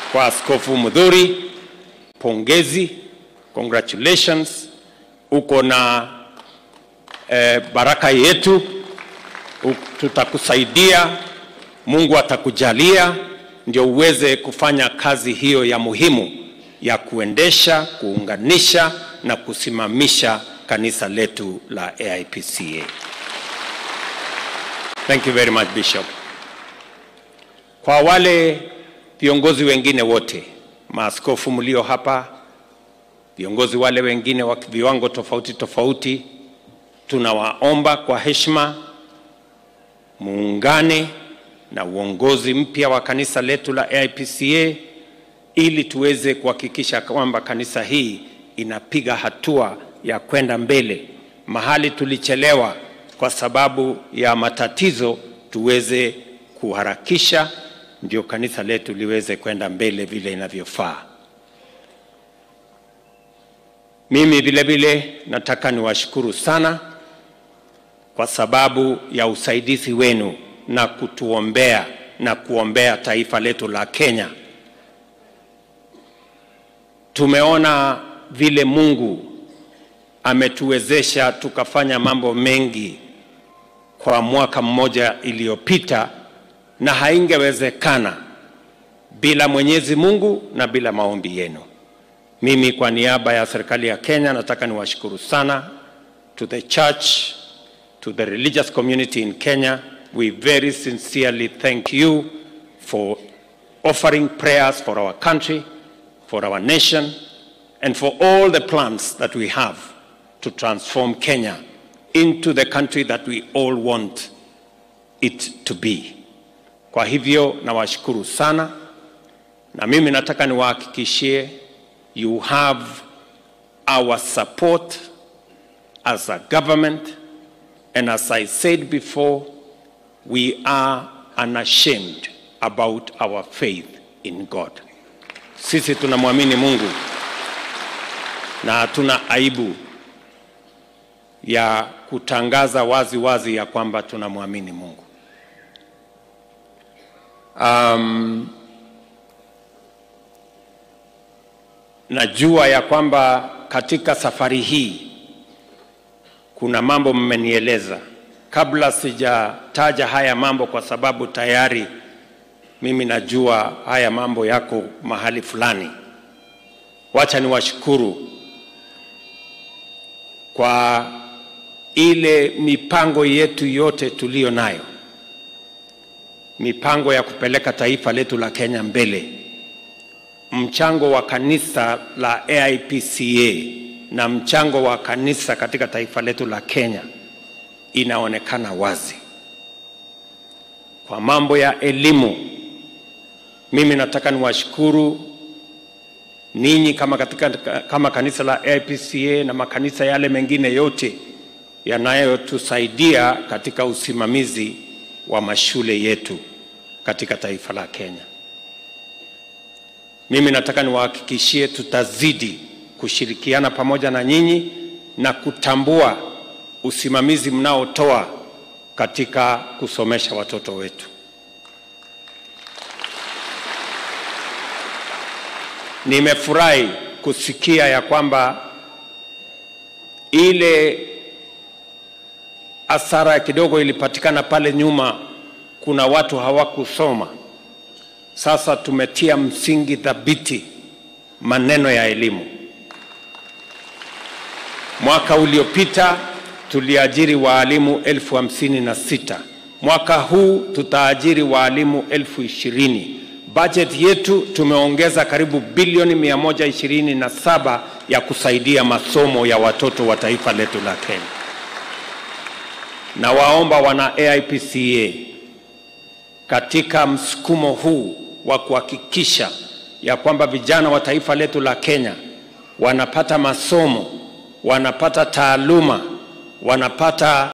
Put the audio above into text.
kwa Askofu Mudhuri, pongezi, congratulations. Uko na eh, baraka yetu, U- tutakusaidia, Mungu atakujalia ndio uweze kufanya kazi hiyo ya muhimu ya kuendesha, kuunganisha na kusimamisha kanisa letu la AIPCA. Thank you very much Bishop. Kwa wale viongozi wengine wote, maaskofu mlio hapa, viongozi wale wengine wa viwango tofauti tofauti, tunawaomba kwa heshima muungane na uongozi mpya wa kanisa letu la AIPCA ili tuweze kuhakikisha kwamba kanisa hii inapiga hatua ya kwenda mbele. Mahali tulichelewa kwa sababu ya matatizo, tuweze kuharakisha ndio kanisa letu liweze kwenda mbele vile inavyofaa. Mimi vile vile nataka niwashukuru sana kwa sababu ya usaidizi wenu na kutuombea na kuombea taifa letu la Kenya. Tumeona vile Mungu ametuwezesha tukafanya mambo mengi kwa mwaka mmoja iliyopita, na haingewezekana bila Mwenyezi Mungu na bila maombi yenu. Mimi kwa niaba ya serikali ya Kenya nataka niwashukuru sana to the church, to the religious community in Kenya. We very sincerely thank you for offering prayers for our country, for our nation, and for all the plans that we have to transform Kenya into the country that we all want it to be. Kwa hivyo nawashukuru sana, na mimi nataka niwahakikishie you have our support as a government and as I said before we are unashamed about our faith in God. Sisi tunamwamini Mungu na hatuna aibu ya kutangaza wazi wazi ya kwamba tunamwamini Mungu. Um, najua ya kwamba katika safari hii kuna mambo mmenieleza. Kabla sijataja haya mambo, kwa sababu tayari mimi najua haya mambo yako mahali fulani, wacha niwashukuru kwa ile mipango yetu yote tuliyo nayo, mipango ya kupeleka taifa letu la Kenya mbele, mchango wa kanisa la AIPCA na mchango wa kanisa katika taifa letu la Kenya inaonekana wazi. Kwa mambo ya elimu, mimi nataka niwashukuru ninyi kama, katika, kama kanisa la AIPCA na makanisa yale mengine yote yanayotusaidia katika usimamizi wa mashule yetu katika taifa la Kenya. Mimi nataka niwahakikishie tutazidi kushirikiana pamoja na nyinyi na kutambua usimamizi mnaotoa katika kusomesha watoto wetu. Nimefurahi kusikia ya kwamba ile hasara kidogo ilipatikana pale nyuma, kuna watu hawakusoma. Sasa tumetia msingi thabiti maneno ya elimu. Mwaka uliopita tuliajiri waalimu elfu hamsini na sita. Mwaka huu tutaajiri waalimu elfu ishirini. Budget yetu tumeongeza karibu bilioni 127 ya kusaidia masomo ya watoto wa taifa letu la Kenya. Na waomba wana AIPCA katika msukumo huu wa kuhakikisha ya kwamba vijana wa taifa letu la Kenya wanapata masomo, wanapata taaluma, wanapata